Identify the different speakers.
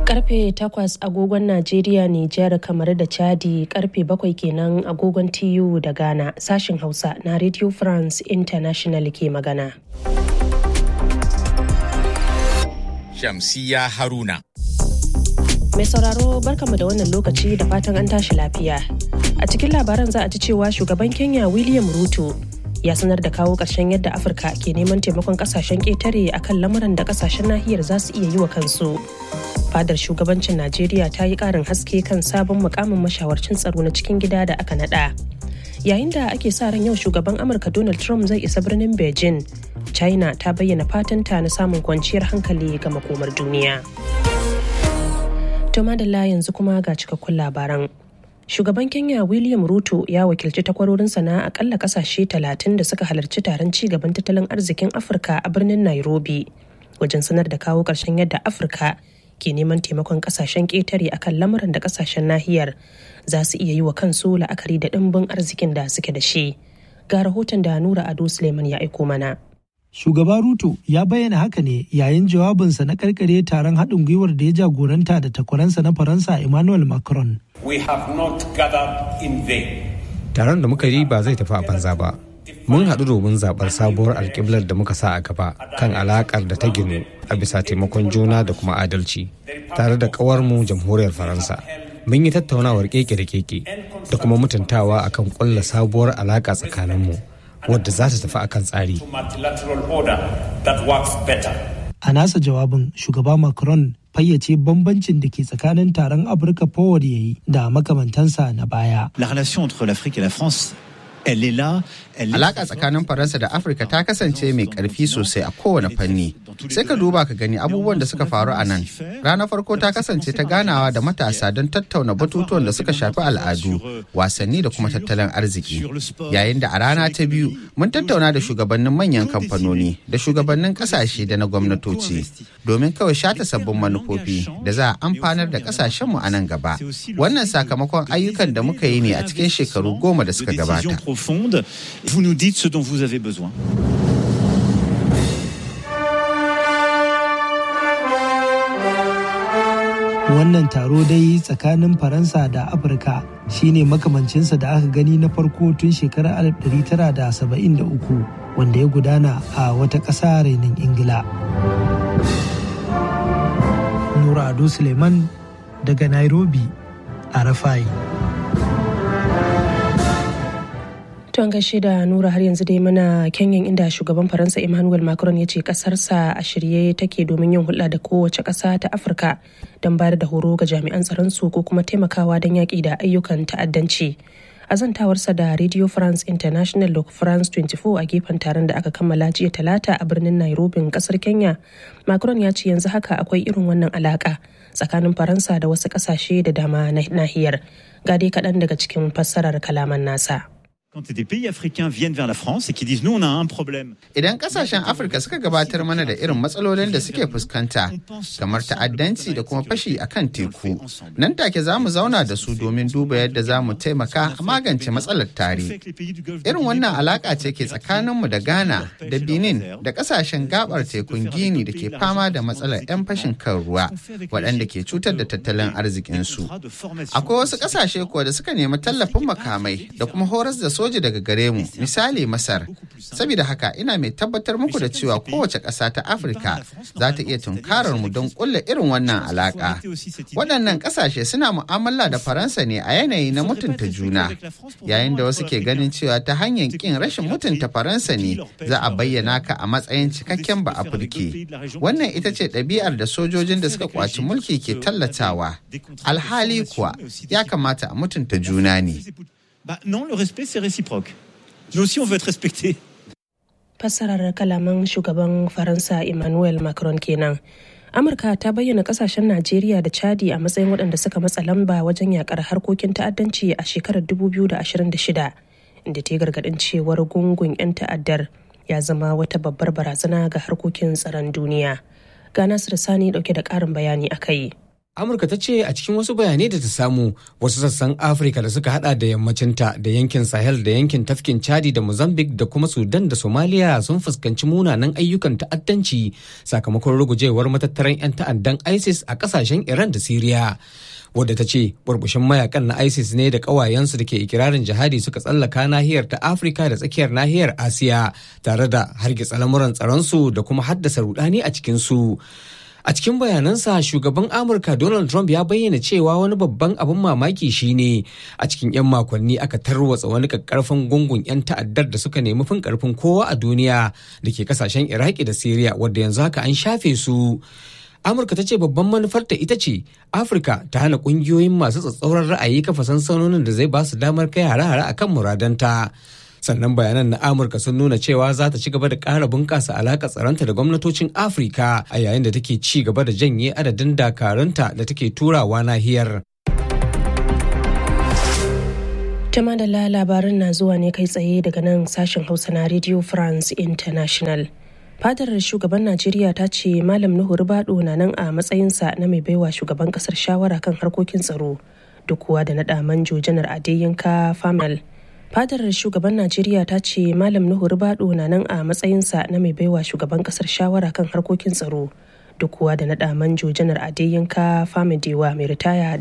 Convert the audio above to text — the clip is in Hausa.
Speaker 1: Karfe takwas agogon Najeriya, Nijar, kamar da Chadi karfe bakwai kenan agogon TU da Ghana sashin Hausa na Radio France International ke magana.
Speaker 2: Shamsiya Haruna.
Speaker 1: Mai sauraro barkamu da wannan lokaci da fatan an tashi lafiya. A cikin labaran za a ji cewa shugaban Kenya William Ruto ya sanar da kawo ƙarshen yadda Afirka ke neman taimakon ƙasashen ƙetare akan lamuran da ƙasashen nahiyar za su iya yi wa kansu. Fadar shugabancin Najeriya ta yi ƙarin haske kan sabon mukamin mashawarcin tsaro na cikin gida da aka naɗa. Yayin da ake sa ran yau shugaban Amurka Donald Trump zai isa birnin Beijing, China ta bayyana fatanta na samun kwanciyar hankali ga makomar duniya. To madalla yanzu kuma ga cikakkun labaran. Shugaban Kenya William Ruto ya wakilci takwarorinsa na akalla kasashe talatin da suka halarci taron ci gaban tattalin arzikin Afirka a birnin Nairobi wajen sanar da kawo ƙarshen yadda Afirka ke neman taimakon kasashen ƙetare akan lamuran da kasashen nahiyar za su iya yi wa kansu la'akari da ɗimbin arzikin da suke da shi. Ga rahoton da Nura Ado Suleiman ya aiko mana.
Speaker 3: Shugaba Ruto ya bayyana haka ne yayin jawabinsa na karkare taron haɗin gwiwar da ya jagoranta da takwaransa na Faransa Emmanuel Macron.
Speaker 4: We have not gathered in vain.
Speaker 5: Taron da muka yi ba zai tafi a banza ba. Mun haɗu domin zaɓar sabuwar alƙiblar da muka sa a gaba kan alaƙar da ta ginu a bisa taimakon juna da kuma adalci tare da ƙawarmu jamhuriyar Faransa. Mun yi tattaunawar keke da keke da kuma mutuntawa akan ƙulla sabuwar alaƙa tsakaninmu. wadda za ta tafi akan tsari.
Speaker 3: A nasa jawabin shugaba Macron fayyace bambancin da ke tsakanin taron Afirka Forward ya yi da makamantansa na baya.
Speaker 6: La relation entre l'Afrique et la France Elle est là, elle
Speaker 7: Alaƙa tsakanin Faransa da Afirka ta kasance mai ƙarfi sosai a kowane fanni. Sai ka duba ka gani abubuwan da suka faru a nan. Ranar farko ta kasance ta ganawa da matasa don tattauna batutuwan da suka shafi al'adu, wasanni da kuma tattalin arziki. Yayin da a rana ta biyu mun tattauna da shugabannin manyan kamfanoni da shugabannin ƙasashe da na gwamnatoci domin kawai shata sabbin manufofi da za a amfanar da ƙasashenmu a nan gaba. Wannan sakamakon ayyukan da muka yi ne a cikin shekaru goma da suka gabata.
Speaker 6: profonde. Vous nous dites ce dont vous avez besoin.
Speaker 3: Wannan taro dai tsakanin Faransa da Afirka shine makamancinsa da aka gani na farko tun shekarar 1973 wanda ya gudana a wata ƙasa renin Ingila. Nura Ado Suleiman daga Nairobi a Rafai.
Speaker 1: To an gaishe da Nura har yanzu dai muna Kenyan inda shugaban Faransa Emmanuel Macron ya ce kasarsa a shirye take domin yin hulɗa da kowace ƙasa ta Afirka don bayar da horo ga jami'an tsaron su ko kuma taimakawa don yaƙi da ayyukan ta'addanci. A zantawarsa da Radio France International da France 24 a gefen taron da aka kammala jiya talata a birnin Nairobi kasar Kenya, Macron ya ce yanzu haka akwai irin wannan alaka tsakanin Faransa da wasu ƙasashe da dama na nahiyar. Ga dai kaɗan daga cikin fassarar kalaman nasa.
Speaker 6: Quand des pays africains viennent vers la France et qui disent nous on a un problème.
Speaker 7: Idan kasashen Afirka suka gabatar mana da irin matsalolin da suke fuskanta kamar ta'addanci da kuma fashi a kan teku, nan take za mu zauna da su domin duba yadda za mu taimaka a magance matsalar tare. Irin wannan alaka ce ke tsakaninmu da Ghana da Benin da kasashen gabar tekun Gini da ke fama da matsalar 'yan fashin kan ruwa waɗanda ke cutar da tattalin arzikinsu. Akwai wasu kasashe kuwa da suka nemi tallafin makamai da kuma horas da soja daga gare mu misali masar saboda haka ina mai tabbatar muku da cewa kowace ƙasa ta afirka za ta iya tunkarar mu don ƙulla irin wannan alaƙa waɗannan ƙasashe suna mu'amala da faransa ne a yanayi na mutunta juna yayin da wasu ke ganin cewa ta hanyar ƙin rashin mutunta faransa ne za a bayyana ka a matsayin cikakken ba afirke wannan ita ce ɗabi'ar da sojojin da suka kwaci mulki ke tallatawa alhali kuwa ya kamata a mutunta juna ne
Speaker 6: Bah non, le respect c'est réciproque. Nous aussi on veut être respecté.
Speaker 1: Fassarar kalaman shugaban Faransa Emmanuel Macron kenan. Amurka ta bayyana kasashen Najeriya da Chadi a matsayin waɗanda suka matsa lamba wajen yakar harkokin ta'addanci a shekarar 2026, inda ta gargaɗin cewar gungun 'yan ta'addar ya zama wata babbar barazana ga harkokin tsaron duniya. Ga Nasiru Sani ɗauke da ƙarin bayani a kai.
Speaker 5: amurka ta ce a cikin wasu bayanai da ta samu wasu sassan afirka da suka hada da yammacinta da yankin sahel da yankin tafkin chadi da mozambique da kuma sudan da somalia sun fuskanci munanan ayyukan ta'addanci sakamakon rugujewar matattaran 'yan ta'addan isis a kasashen iran da syria wadda ta ce burbushin mayakan na isis ne da ƙawayensu da ke ikirarin jihadi suka tsallaka nahiyar ta afirka da tsakiyar nahiyar asiya tare da hargitsa lamuran tsaronsu da kuma haddasa rudani a cikinsu a cikin bayanansa shugaban amurka donald trump ya bayyana cewa wani babban abin mamaki shine a cikin 'yan makonni aka tarwatsa wani kakkarfan gungun 'yan ta'addar da suka nemi fin karfin kowa a duniya da ke kasashen iraki da syria wadda yanzu haka an shafe su amurka ta ce babban manufarta ita ce afirka ta hana kungiyoyin masu tsatsauran ra'ayi kafa sansanonin da zai ba su damar kai hare-hare akan muradanta sannan bayanan na amurka sun nuna cewa za ta ci gaba da ƙara bunƙasa alaƙa tsaronta da gwamnatocin afirka a yayin da take ci gaba da janye adadin dakarunta da take turawa nahiyar
Speaker 1: Tama da labarin na zuwa ne kai tsaye daga nan sashen hausa na radio france international fadar shugaban najeriya ta ce malam nuhu ribado na nan a matsayinsa na mai baiwa shugaban kasar shawara kan harkokin tsaro duk kuwa da naɗa manjo janar adeyinka famal fadar shugaban najeriya ta ce malam nuhu ribado na nan a matsayinsa na mai baiwa shugaban kasar shawara kan harkokin tsaro duk kuwa da naɗa manjo janar adeyinka famidewa mai ritaya